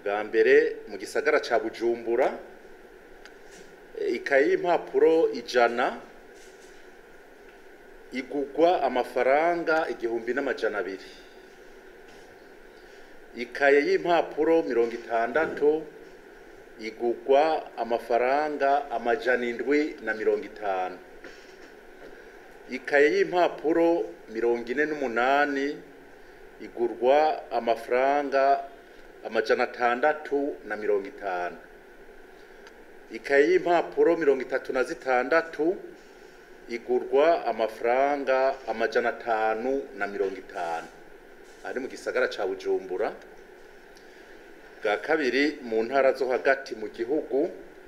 bwa mbere mu gisagara ca bujumbura eh, ikaye y'impapuro ijana igugwa amafaranga igihumbi n'amajana abiri ikaye y'impapuro mirongo itandatu igugwa amafaranga amajana indwi na mirongo itanu ikaye y'impapuro mirongo ine n'umunani igurwa amafaranga amajana atandatu na mirongo itanu ikaye y'impapuro mirongo itatu na zitandatu igurwa amafaranga amajana atanu na mirongo itanu ari mu gisagara ca bujumbura bwa kabiri mu ntara zo hagati mu gihugu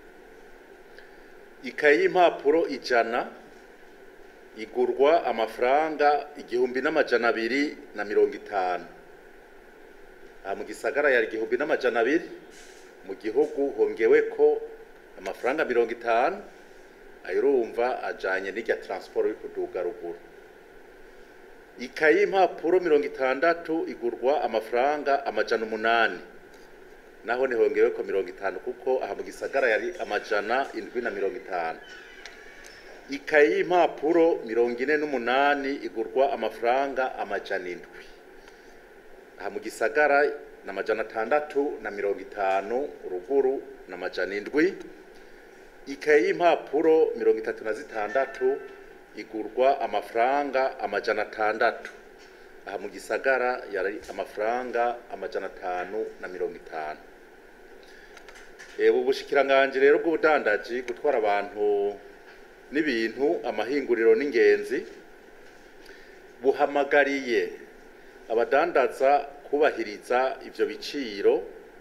ikaye y'impapuro ijana igurwa amafaranga igihumbi n'amajana abiri na mirongo itanu aha mu gisagara yari igihumbi n'amajana abiri mu gihugu hongeweko amafaranga mirongo itanu ayo urumva ajanye n'irya transport yo kuduga ruguru ikaye y'impapuro mirongo itandatu igurwa amafaranga amajana umunani naho nihongeweko mirongo itanu kuko aha mu gisagara yari amajana indwi na mirongo itanu ikaye y'impapuro mirongo ine n'umunani igurwa amafaranga amajana indwi aha mu gisagara ni amajana atandatu na mirongo itanu ruguru ni amajana indwi ikaye y'impapuro mirongo itatu na zitandatu igurwa amafaranga amajana atandatu aha mu gisagara yari amafaranga amajana atanu na mirongo itanu ubu bushikiranganji rero bw'ubudandaji gutwara abantu n'ibintu amahinguriro n'ingenzi buhamagariye abadandaza kubahiriza ivyo biciro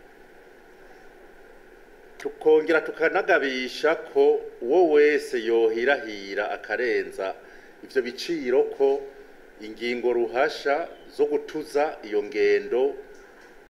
tukongera tukanagabisha ko uwo wese yohirahira akarenza ivyo biciro ko ingingo ruhasha zo gutuza iyo ngendo